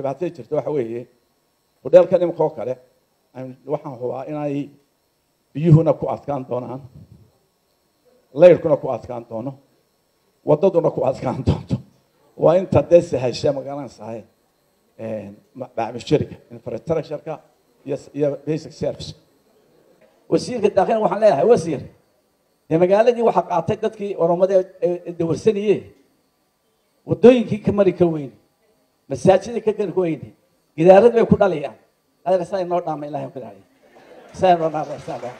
dhibaatada jirta waxa weeye hodheelkan imika oo kale waxaan hubaa inay biyuhuna ku adkaan doonaan layrkuna ku adkaan doono waddaduna ku adkaan doonto waa inta dee sahasha magaranaysahay bacmishariga infrastructureka iyo iyo basic service wasiirka daakhiil waxaan leeyahay wasiir dee magaaladii waxaa qaatay dadkii oromada ee dawarsaniye waddooyinkii ka mari ka weyne masaajidii ka kari ka weyne gidaarad bay ku dhalayaan adeer saa inoo dhaama ilahay ku dhahay saa inoo dhaama saa dhaama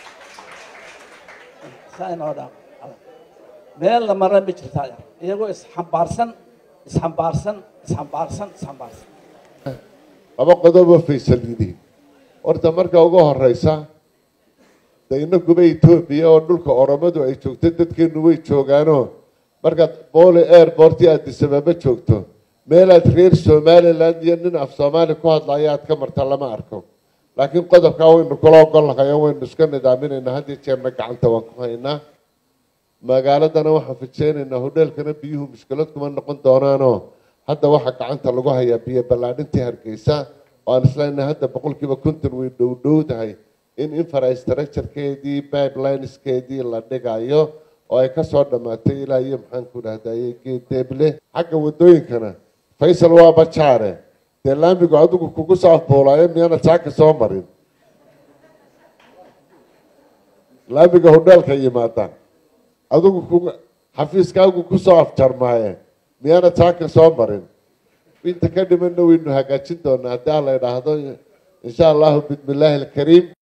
saa inoo dhaama meel la mara ma jirta adeer iyagoo isxambaarsan isxambaarsan isxambaarsan isxambaarsan laba qodoboo faysal yidhi horta marka ugu horeysa de inaguba etoobiya oo dhulka oromadu ay joogto dadkeenu way joogaanoo markaad boole airporti addis ababa joogto meelaad reer somaliland iyo nin af soomaali ku hadlaya aad ka marta lama arko laakiin qodobkaa waynu kula ogolnahay oo waynu iska nidaaminaynaa haddii jeerna gacanta waan ku haynaa magaaladana waxaan fijeynaynaa hodheelkana biyuhu mushkilad kuma noqon doonaanoo hadda waxaa gacanta lagu hayaa biyo ballaadhintii hargeysa oo aan isleenahay hadda boqolkiiba konton way dhowdhowdahay in infrastructurekeedii pipelineskeedii la dhigayo oo ay kasoo dhammaatay ilaa iyo maxaan ku dhahdaye geedeeble xagga wadooyinkana faysal waa bajaare dee laamigu adigu kugu soo afbuulaayo miyaana saaka soo marin laamiga hodheelka yimaada adigu kugu xafiiskaagu kusoo afjarmaaye miyaana saaka soo marin inta ka dhimanna waynu hagaajin doonaa haddii aan la idhaahdo insha allahu bismi illaahi alkariim